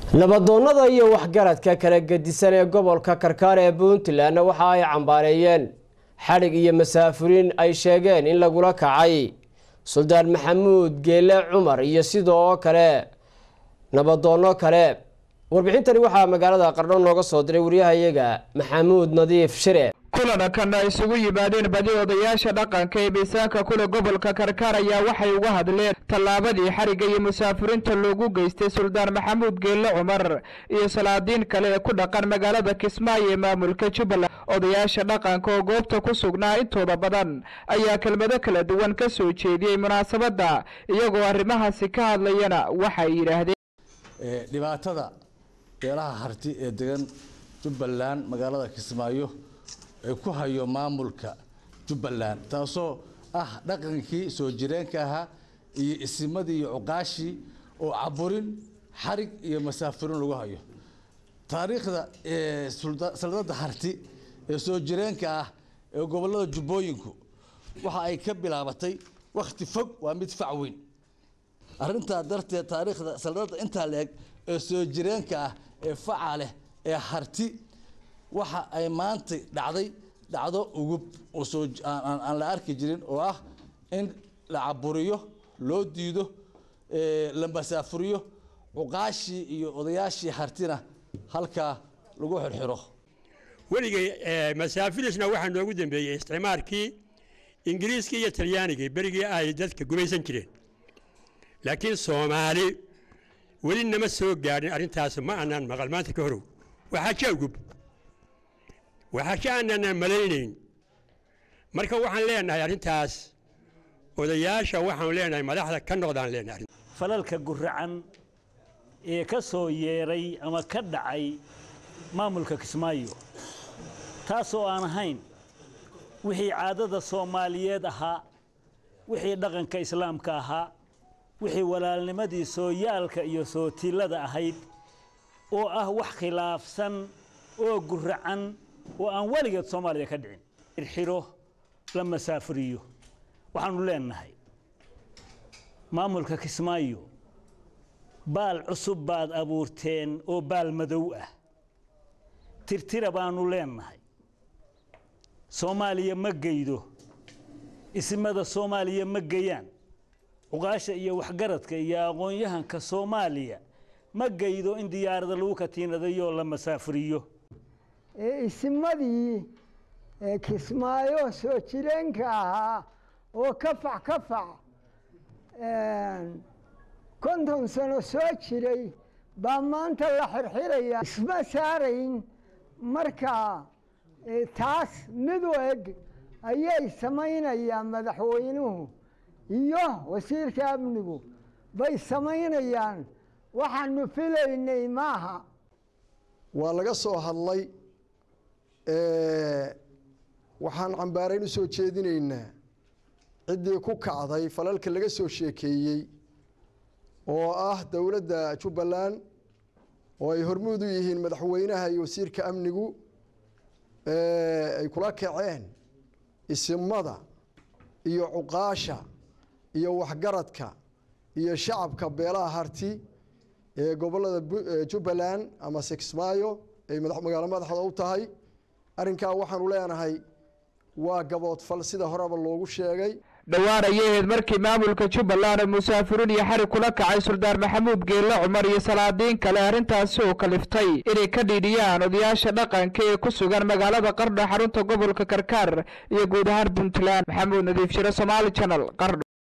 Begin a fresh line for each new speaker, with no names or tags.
nabadoonnada iyo waxgaradka kala gedisan ee gobolka karkaar ee puntland waxa ay cambaareeyeen xadhig iyo masaafuriin ay sheegeen in lagula kacay suldaan maxamuud geele cumar iyo sidoo kale nabadoonno kale warbixintani waxaa magaalada qardho nooga soo diray waryahayaga maxamuud nadiif shire
kulankan ay isugu yimaadeen badi odayaasha dhaqanka ee miisaanka kule gobolka karkaar ayaa waxay uga hadleen tallaabadii xarigga iyo musaafiriinta loogu geystay suldaan maxamuud geelle cumar iyo salaadiin kale ee ku dhaqan magaalada kismaayo ee maamulka jubbaland odayaasha dhaqanka oo goobta ku sugnaa intooda badan ayaa kelmado kala duwan ka soo jeediyey munaasabadda iyagoo arrimahaasi ka hadlayana waxay yidhaahdeen
dhibaatada beelaha harti ee degan jubbaland magaalada kismaayo ee ku hayo maamulka jubbaland taasoo ah dhaqankii soo jireenka ahaa iyo isimadii iyo cuqaashii oo caburin xarig iyo masaafirin lagu hayo taariikhda saldada harti ee soo jireenka ah ee gobolada jubbooyinku waxa ay ka bilaabatay wakhti fog waa mid fac weyn arrintaa darteed taariikhda saldada intaa la-eg ee soo jireenka ah ee faca leh ee harti waxa ay maanta dhacday dhacdo ugub oo soo aan la arki jirin oo ah in la caburiyo loo diido la masaafuriyo cuqaashii iyo odayaashii hartina halkaa lagu xirxiro
weligay masaafirisna waxaa noogu dambeeyey isticmaalkii ingiriiskii iyo talyaanigii berigii ay dadka gumaysan jireen laakiin soomaali weli nama soo gaadhin arrintaas ma aanaan maqal maanta ka horow waxaa ka ugub waxaa ka aanaan malaynayn marka waxaan leenahay arrintaas odayaasha waxaan leenahay madaxda ka noqdaan leenahay
falalka guracan ee ka soo yeeray ama ka dhacay maamulka kismaayo taasoo aan ahayn wixii caadada soomaaliyeed ahaa wixii dhaqanka islaamka ahaa wixii walaalnimadii sooyaalka iyo sootiillada ahayd oo ah wax khilaafsan oo guracan oo aan weligeed soomaaliya ka dhicin irxiro la masaafuriyo waxaanu leenahay maamulka kismaayo baal cusub baad abuurteen oo baal madow ah tirtira baanu leenahay soomaaliya ma geydo ismada soomaaliya ma geyaan cuqaasha iyo waxgaradka iyo aqoon-yahanka soomaaliya ma geydo in diyaarada lagu katiinadayo la masaafuriyo
isimadii kismaayo soo jireenka ahaa oo kafac kafac konton sano soo jiray baa maanta la xirxiraya isma saarayn markaa taas mid u eg ayay samaynayaan madaxweynuhu iyo wasiirka amnigu bay samaynayaan waxaanu filaynay maaha
waa laga soo hadlay waxaan cambaarayn u soo jeedinaynaa ciddii ku kacday falalka laga soo sheekeeyey oo ah dowladda jubbaland oo ay hormuud u yihiin madaxweynaha iyo wasiirka amnigu ay kula kaceen isimada iyo cuqaasha iyo waxgaradka iyo shacabka beelaha harti ee gobolada jubbaland ama sixmaayo ay magaalo madaxda u tahay arrinkaa waxaanu leenahay waa gaboodfal sida horeba loogu sheegay
dhowaan ayay ahayd markii maamulka jubbaland musaafiriin iyo xarig kula kacay suldaan maxamuud geelle cumar iyo salaadiin kale arrintaasi oo kaliftay inay ka dhiidhiyaan odayaasha dhaqanka ee ku sugan magaalada qardho xarunta gobolka karkaar iyo guud ahaan puntland maxamuud nadiif shire somaali janal qardho